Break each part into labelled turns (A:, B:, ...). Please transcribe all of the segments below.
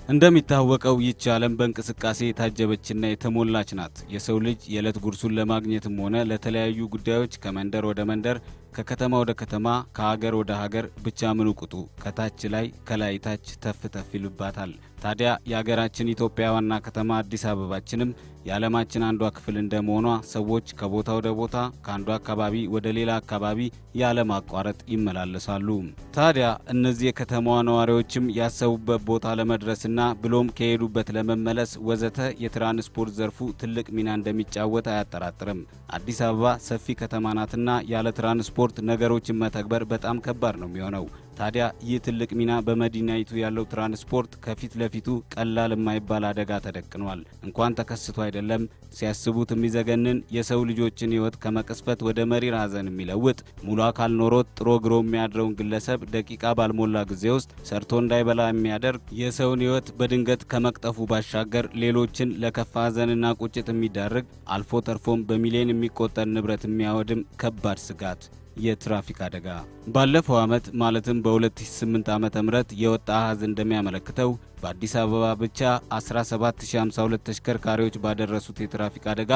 A: እንደሚታወቀው ይህች ዓለም በእንቅስቃሴ የታጀበችና የተሞላች ናት። የሰው ልጅ የዕለት ጉርሱን ለማግኘትም ሆነ ለተለያዩ ጉዳዮች ከመንደር ወደ መንደር ከከተማ ወደ ከተማ ከሀገር ወደ ሀገር ብቻ ምኑ ቅጡ ከታች ላይ ከላይ ታች ተፍ ተፍ ይሉባታል። ታዲያ የሀገራችን ኢትዮጵያ ዋና ከተማ አዲስ አበባችንም የዓለማችን አንዷ ክፍል እንደመሆኗ ሰዎች ከቦታ ወደ ቦታ ከአንዱ አካባቢ ወደ ሌላ አካባቢ ያለማቋረጥ ይመላለሳሉ። ታዲያ እነዚህ የከተማዋ ነዋሪዎችም ያሰቡበት ቦታ ለመድረስና ብሎም ከሄዱበት ለመመለስ ወዘተ የትራንስፖርት ዘርፉ ትልቅ ሚና እንደሚጫወት አያጠራጥርም። አዲስ አበባ ሰፊ ከተማ ናትና ያለ ትራንስፖርት ነገሮችን መተግበር በጣም ከባድ ነው የሚሆነው። ታዲያ ይህ ትልቅ ሚና በመዲናይቱ ያለው ትራንስፖርት ከፊት ለፊቱ ቀላል የማይባል አደጋ ተደቅኗል። እንኳን ተከስቶ አይደለም ሲያስቡት የሚዘገንን የሰው ልጆችን ሕይወት ከመቅስፈት ወደ መሪር ሐዘን የሚለውጥ ሙሉ አካል ኖሮት ጥሮ ግሮ የሚያድረውን ግለሰብ ደቂቃ ባልሞላ ጊዜ ውስጥ ሰርቶ እንዳይበላ የሚያደርግ የሰውን ሕይወት በድንገት ከመቅጠፉ ባሻገር ሌሎችን ለከፋ ሐዘንና ቁጭት የሚዳርግ አልፎ ተርፎም በሚሊዮን የሚቆጠር ንብረት የሚያወድም ከባድ ስጋት የትራፊክ አደጋ ባለፈው ዓመት ማለትም በ2008 ዓ.ም የወጣ አሃዝ እንደሚያመለክተው በአዲስ አበባ ብቻ 17052 ተሽከርካሪዎች ባደረሱት የትራፊክ አደጋ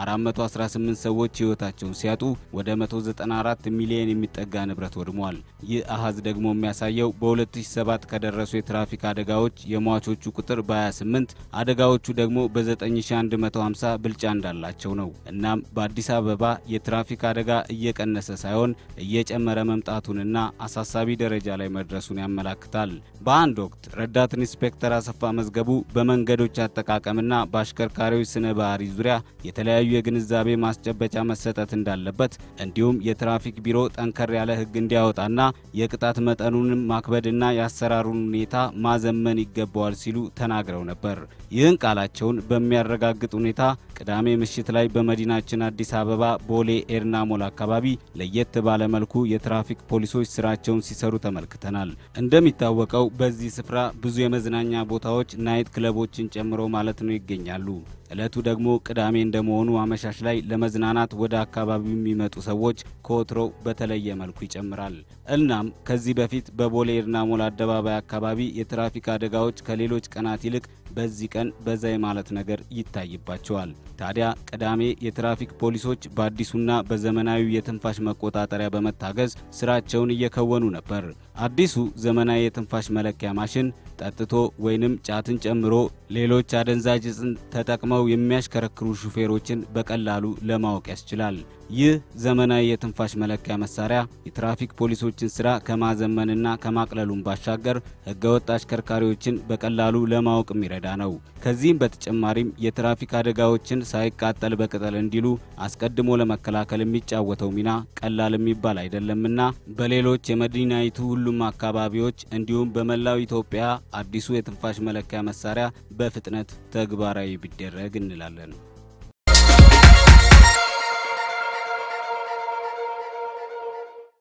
A: 418 ሰዎች ሕይወታቸውን ሲያጡ ወደ 194 ሚሊዮን የሚጠጋ ንብረት ወድሟል። ይህ አሃዝ ደግሞ የሚያሳየው በ2007 ከደረሱ የትራፊክ አደጋዎች የሟቾቹ ቁጥር በ28 አደጋዎቹ ደግሞ በ9150 ብልጫ እንዳላቸው ነው። እናም በአዲስ አበባ የትራፊክ አደጋ እየቀነሰ ሳይሆን እየጨመረ መምጣቱንና አሳሳቢ ደረጃ ላይ መድረሱን ያመላክታል። በአንድ ወቅት ረዳት ኢንስፔክተር አሰፋ መዝገቡ በመንገዶች አጠቃቀምና በአሽከርካሪዎች ስነ ባህሪ ዙሪያ የተለያዩ የግንዛቤ ማስጨበጫ መሰጠት እንዳለበት እንዲሁም የትራፊክ ቢሮ ጠንከር ያለ ሕግ እንዲያወጣና የቅጣት መጠኑንም ማክበድና የአሰራሩን ሁኔታ ማዘመን ይገባዋል ሲሉ ተናግረው ነበር። ይህን ቃላቸውን በሚያረጋግጥ ሁኔታ ቅዳሜ ምሽት ላይ በመዲናችን አዲስ አበባ ቦሌ ኤርና ሞል አካባቢ ለየት ባለ መልኩ የትራፊክ ፖሊሶች ስራቸውን ሲሰሩ ተመልክተናል። እንደሚታወቀው በዚህ ስፍራ ብዙ የመዝናኛ ቦታዎች ናይት ክለቦችን ጨምሮ ማለት ነው ይገኛሉ። ዕለቱ ደግሞ ቅዳሜ እንደመሆኑ አመሻሽ ላይ ለመዝናናት ወደ አካባቢው የሚመጡ ሰዎች ከወትሮው በተለየ መልኩ ይጨምራል። እናም ከዚህ በፊት በቦሌ ኤርና ሞል አደባባይ አካባቢ የትራፊክ አደጋዎች ከሌሎች ቀናት ይልቅ በዚህ ቀን በዛ የማለት ነገር ይታይባቸዋል። ታዲያ ቅዳሜ የትራፊክ ፖሊሶች በአዲሱና በዘመናዊ የትንፋሽ መቆጣጠሪያ በመታገዝ ስራቸውን እየከወኑ ነበር። አዲሱ ዘመናዊ የትንፋሽ መለኪያ ማሽን ጠጥቶ ወይንም ጫትን ጨምሮ ሌሎች አደንዛዥ ዕፅን ተጠቅመው የሚያሽከረክሩ ሹፌሮችን በቀላሉ ለማወቅ ያስችላል። ይህ ዘመናዊ የትንፋሽ መለኪያ መሳሪያ የትራፊክ ፖሊሶችን ስራ ከማዘመንና ከማቅለሉም ባሻገር ህገወጥ አሽከርካሪዎችን በቀላሉ ለማወቅ የሚረዳ ነው። ከዚህም በተጨማሪም የትራፊክ አደጋዎችን ሳይቃጠል በቅጠል እንዲሉ አስቀድሞ ለመከላከል የሚጫወተው ሚና ቀላል የሚባል አይደለምና በሌሎች የመዲናይቱ ሁሉም አካባቢዎች እንዲሁም በመላው ኢትዮጵያ አዲሱ የትንፋሽ መለኪያ መሳሪያ በፍጥነት ተግባራዊ ቢደረግ እንላለን።